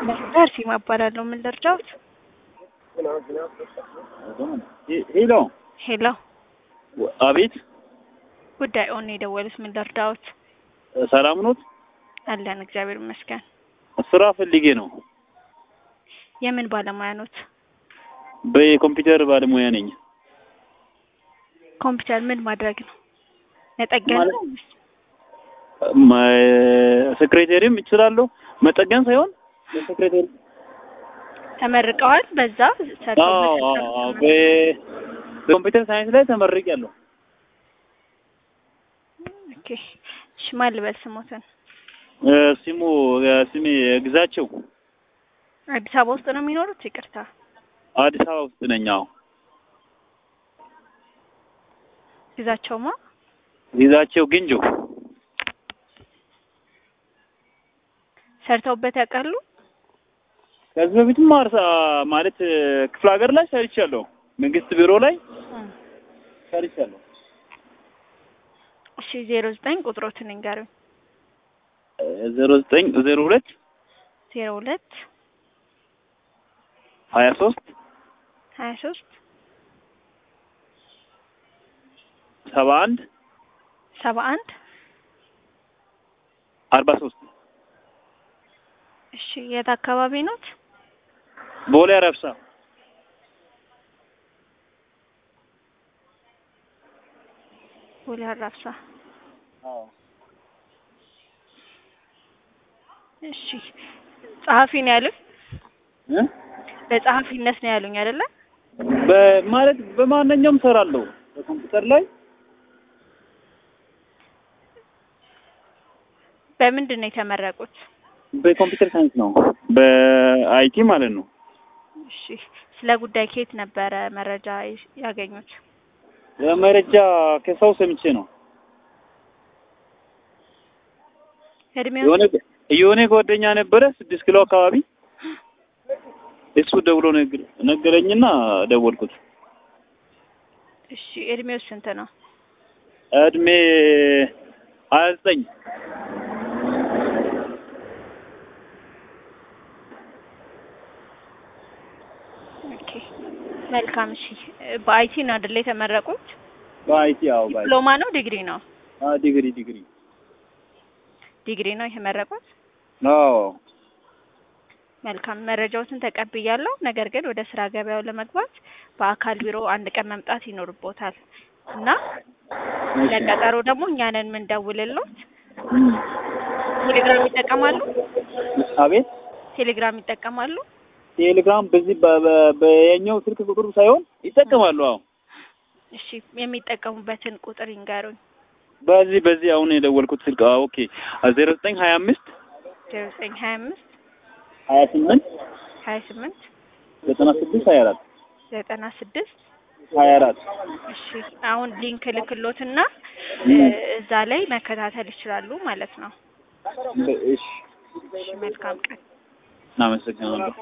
ደርሲ እባላለሁ። ምን ልርዳዎት? ሄሎ ሄሎ፣ አቤት፣ ጉዳዩን የደወሉት ምን ልርዳዎት? ሰላም ኖት? አለን እግዚአብሔር ይመስገን። ስራ ፈልጌ ነው። የምን ባለሙያ ኖት? በኮምፒውተር ባለሙያ ነኝ። ኮምፒውተር ምን ማድረግ ነው? መጠገን ማለት- ነው? ሴክሬቴሪም እችላለሁ፣ መጠገን ሳይሆን ሴክሬቴሪ ተመርቀዋል? በዛ ሰርተው በሰርተው በኮምፒውተር ሳይንስ ላይ ተመርቄያለሁ። ኦኬ። እሺ፣ ማን ልበል ስሞትን? እ፣ ስሙ ስሜ ግዛቸው አዲስ አበባ ውስጥ ነው የሚኖሩት? ይቅርታ። አዲስ አበባ ውስጥ ነኝ። አዎ ግዛቸውማ ግዛቸው ግንጆ ሰርተውበት ያውቃሉ? ከዚህ በፊትም ማርሳ ማለት ክፍለ ሀገር ላይ ሰርቻለሁ። መንግስት ቢሮ ላይ ሰርቻለሁ። እሺ፣ ዜሮ ዘጠኝ ቁጥሮትን ንገሩኝ። ዜሮ ዘጠኝ ዜሮ ሁለት ዜሮ ሁለት ሀያ ሶስት ሀያ ሶስት ሰባ አንድ ሰባ አንድ አርባ ሶስት እሺ፣ የት አካባቢ ኖት? ቦሌ አረብሳ ቦሌ አራብሳ። እሺ፣ ጸሐፊ ነው ያሉኝ? እ? በጸሐፊነት ነው ያሉኝ አይደለ? በማለት በማንኛውም ሰራለሁ በኮምፒውተር ላይ በምንድን ነው የተመረቁት? በኮምፒውተር ሳይንስ ነው በአይቲ ማለት ነው። እሺ፣ ስለ ጉዳይ ከየት ነበረ መረጃ ያገኙት? መረጃ ከሰው ሰምቼ ነው። እድሜው የሆነ የሆነ ጓደኛ ነበረ ስድስት ኪሎ አካባቢ እሱ ደውሎ ነገ- ነገረኝና ደወልኩት። እሺ፣ እድሜው ስንት ነው? እድሜ ሀያ ዘጠኝ ኦኬ፣ መልካም። እሺ፣ በአይቲ ነው አይደለ የተመረቁት? በአይቲ ያው በአይቲ ዲፕሎማ ነው ዲግሪ ነው? አ ዲግሪ ዲግሪ ዲግሪ ነው የተመረቁት። አዎ መልካም መረጃዎትን ተቀብያለሁ። ነገር ግን ወደ ስራ ገበያው ለመግባት በአካል ቢሮ አንድ ቀን መምጣት ይኖርቦታል እና ለቀጠሮ ደግሞ እኛንን የምንደውልሎት። ቴሌግራም ይጠቀማሉ? አቤት ቴሌግራም ይጠቀማሉ? ቴሌግራም በዚህ በ- በ- በየኛው ስልክ ቁጥሩ ሳይሆን ይጠቀማሉ። አዎ እሺ የሚጠቀሙበትን ቁጥር ይንገሩኝ። በዚህ በዚህ አሁን የደወልኩት ስልክ አዎ ኦኬ ዜሮ ዘጠኝ ሀያ አምስት ዜሮ ዘጠኝ ሀያ አምስት ሀያ ስምንት ሀያ ስምንት ዘጠና ስድስት ሀያ አራት ዘጠና ስድስት ሀያ አራት እሺ አሁን ሊንክ ልክሎትና እዛ ላይ መከታተል ይችላሉ ማለት ነው። እሺ እሺ መልካም ቀን። እናመሰግናለሁ።